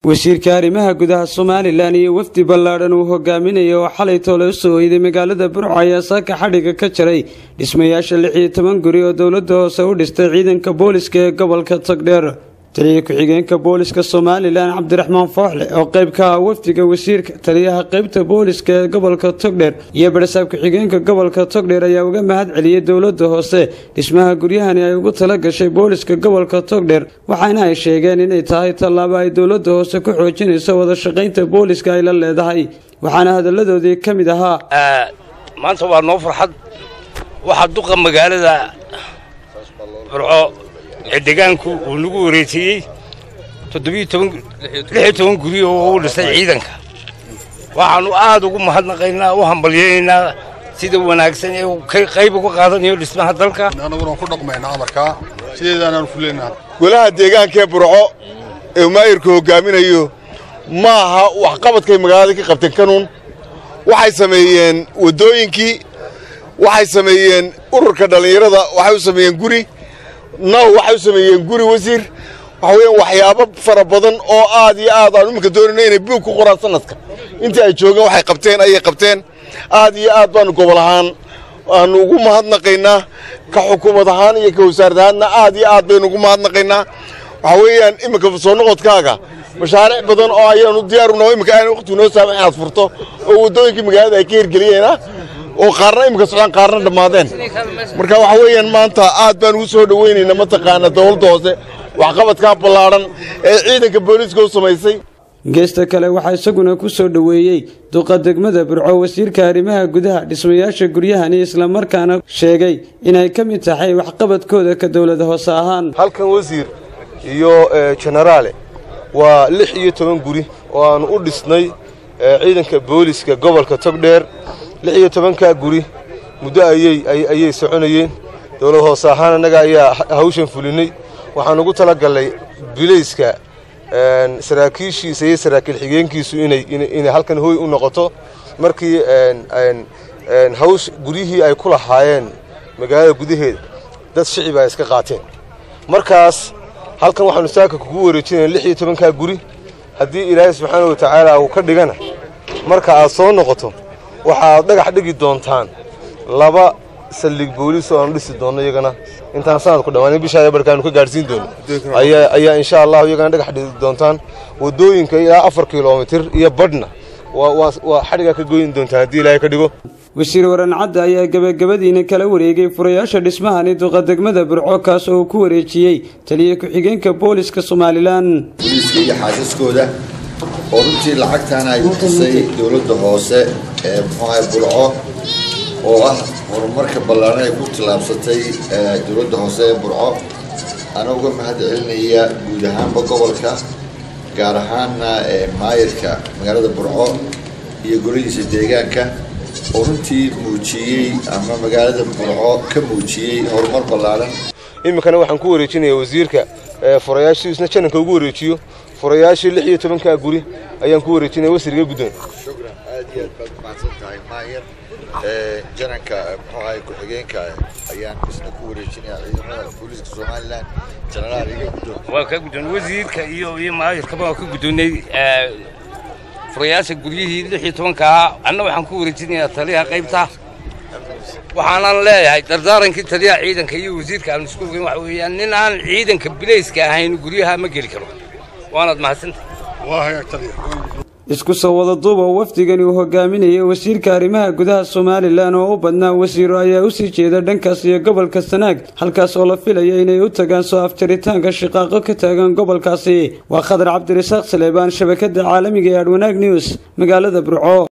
wasiirka arrimaha gudaha somalilan iyo wafdi ballaadhan uu hogaaminaya oo xalay toole u soo oyday magaalada burco ayaa saaka xadhiga ka jaray dhismayaasha lix iyo toban guri oo dowladda hoose u dhistay ciidanka booliska ee gobolka togdheer taliya ku-xigeenka booliska somalilan cabdiraxmaan fooxle oo qayb ka ah wafdiga wasiirka taliyaha qaybta booliska ee gobolka togdheer iyo barasaab ku-xigeenka gobolka togdheer ayaa uga mahad celiyey dowladda hoose dhismaha guryahani ay ugu tala gashay booliska gobolka togdheer waxaana ay sheegeen inay tahay tallaabo ay dowladda hoose ku xoojinayso wada shaqaynta booliska ay la leedahay waxaana hadalladoodii ka mid ahaa maanta waa noo farxad waxaa duqa magaalada burco ee deegaanku uu nagu wareejiyey toddobiyo toban guri oo u dhistay ciidanka waxaannu aad ugu mahadnaqaynaa u hambalyaynaynaa sida wanaagsan ee qayb uga qaadanayo dhismaha dalka annaguna ku dhaqmaynaa amarkaa sideedaanaan fuleyna golaha deegaankee burco ee maayirku hogaaminayo ma aha waxqabadkay magaalada ka qabteen kanuun waxay sameeyeen waddooyinkii waxay sameeyeen ururka dhallinyarada waxay u sameeyeen guri naw waxay u sameeyeen guri wasiir waxa weeyaan waxyaabo fara badan oo aad iyo aad aan iminka doonayna inay buug ku qoraan sanadka intii ay joogeen waxay qabteen ayay qabteen aad iyo aad baanu gobol ahaan aanu ugu mahadnaqaynaa ka xukuumad ahaan iyo ka wasaarad ahaanna aad iyo aad baynu ugu mahadnaqaynaa waxa weeyaan iminka soo noqodkaaga mashaariic badan oo ayaanu diyaaruna iminka aan waqtigu noo saamax inaad furto oo waddooyinkii magaalada ay ka hirgeliyeena oo qaarna iminka socdaan qaarna dhammaadeen marka waxa weeyaan maanta aad baan ugu soo dhowaynaynaa mataqaana dowladda hoose waxqabadkaa ballaadhan ee ciidanka booliiska u samaysay geesta kale waxaa isaguna ku soo dhoweeyey duqa degmada burco wasiirka arrimaha gudaha dhismayaasha guryahani islamarkaana sheegay inay ka mid tahay waxqabadkooda ka dowlada hoose ahaan halkan wasiir iyo jenaraale waa lix iyo toban guri oo aannu u dhisnay ciidanka booliiska gobolka togdheer lix iyo tobankaa guri muddo ayay ayay soconayeen dowlad hoose ahaan annaga ayaa hawshan fulinay waxaan ugu tala gallay bilayska saraakiishiisa iyo saraakiil xigeenkiisu inay halkan hooy u noqoto markii hawsh guryihii ay ku lahaayeen magaalada gudaheeda dad shicib ay iska qaateen markaas halkan waxaanu saaka kugu wareejinaya lix iyo tobankaa guri haddii ilaahay subxaana wa tacaala uu ka dhigana marka aad soo noqoto waxaad dhagax dhigi doontaan laba saldhig booliis oo aanu dhisi doonno iyagana intaan sanadku dhammaan bishaa barkaanu ka gaadhsiin doono ayaa insha allahu iyagana dhagax dhigi doontaan waddooyinka ilaa afar kilomitir iyo badhna waa xadhigaa ka goyn doontaan haddii ilaahay ka dhigo wasiir warancadda ayaa gebagabadiina kala wareegay furayaasha dhismahani duqa degmada burco kaas oo uu ku wareejiyey taliya ku-xigeenka booliska somalilan booliiska iyo xaasaskooda oo runtii lacagtaana ay bixisay dowladda hoose ee muxuaha burco oo ah horumarka ballaaran ay ku tallaabsatay dowladda hoose ee burco ana uga mahad celinaya guud ahaanba gobolka gaar ahaanna maayirka magaalada burco iyo golihiisa deegaanka oo runtii muujiyey ama magaalada burco ka muujiyey horumar ballaaran iminkana waxaan ku wareejinayaa wasiirka furayaashiisna jananka ugu wareejiyo furayaashii lix iyo tobankaa guri ayaan ku wareejinaya wasiriga guddoon shukran aad iyo aad baad mahadsan tahay maayir jananka muxuahay ku-xigeenka ayaan isna ku wareejinaya ciidamada booliiska somalilan jenaraal iga guddoon waa ka guddoon wasiirka iyo iyo maayirkaba waa ka guddoonnay furayaasha guryihii lix iyo tobankaa anna waxaan ku wareejinayaa taliyaha qaybta waxaanan leeyahay dardaarankii taliyaha ciidanka iyo wasiirka aan isku ogeyn waxa weeyaan nin aan ciidanka bilayska ahayn guryaha ma geli karo waanaad mahadsantahay isku soo wada duuba wafdigani uu hogaaminayay wasiirka arrimaha gudaha somalilan oo u badnaa wasiiro ayaa usii jeeda dhankaas iyo gobolka sanaag halkaas oo la filaya inay u tagaan soo afjaritaanka shiqaaqo ka taagan gobolkaasi waa khadar cabdirasaaq saleebaan shabakada caalamiga ee adwanaag news magaalada burco